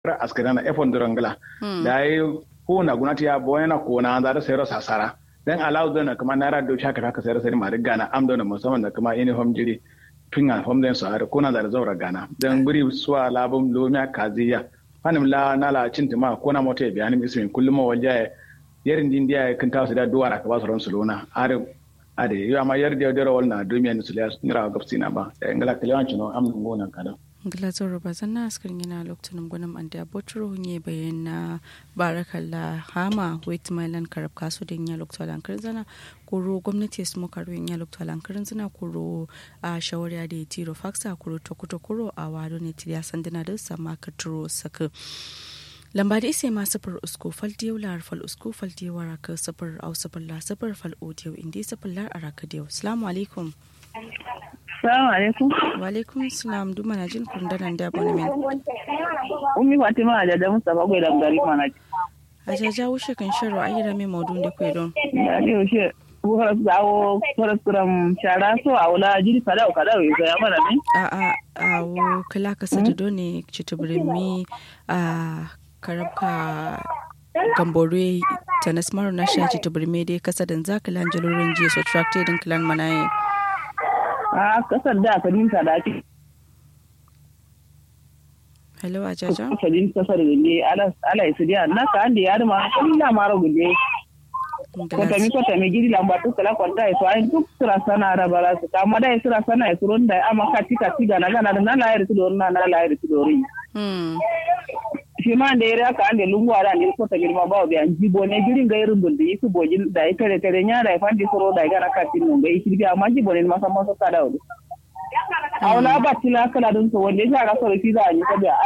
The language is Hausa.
askirana efon durangla da yi ko na gunati ya boyana ko na da sayar sasara dan alaw da na kuma naira do shaka ka sayar sai ma gana am da musamman da kuma uniform jiri pinga hom den so are ko na da zaura gana dan buri suwa labum lomiya kaziya fanim la nala cintima ko na mota biya ni ismin kullum wajaye yarin din dia kan ta su da duwara ka ba su ran su lona are ade yo amma yar da da wal na dumiya ni su la nira gafsina ba ngala kalewan chino am ngona kada glazon rubazan na askar yana lokacin gwanin an da botro ne bayan na barakalla hama wait mailan karab kasu da ya lokacin alankar zana kuro gwamnati su muka ruwan ya lokacin alankar zana kuro a shawariya da ya tiro faksa kuro tokuto kuro a wado ne tiriya sandana da sama ka turo saka lamba da isa ma safar usko fal diyau lar fal usko fal diyau raka safar au safar la safar fal odiyau indi safar lar araka diyau assalamu alaikum Salamu alaikum. Wa alaikum salam duma na jin kun danan da bani men. Ummi Fatima da da Mustafa gwai da gari mana. A jaja wuce kan sharo ayyara mai maudun da kwe don. Ya ne wuce horas zawo horas kuram shara so a wula jiri kada o kada o ya mana ne. A a a wo kala ka sata do ne chitubirimi a karabka gambore tanas maro na shi chitubirimi dai kasa dan zakalan jalorin jiya so tracted din clan manaye. a kasar da aka dinka da ake hello a jaja aka din kasar gulle ala isu dia na ka ande yar ma illa maro gulle ko tami ko tami gidi lamba to kala ko da isu ay duk sura sana ra bara su ka ma da sura sana isu ron da amma ka tika tiga na na na la yar su do na na la yar su do ri hmm shi ma da yare aka ande lungu ara ne ko ta girma ba bi an jibo ne girin ga irin buldi isu bojin da ita tare tare nya da fandi soro da ga na ka tin mun ga isu bi amma jibo ne ma san ma so ka da wuri awla ba tila kala dun so wanda ya ga so fi za a yi sabiya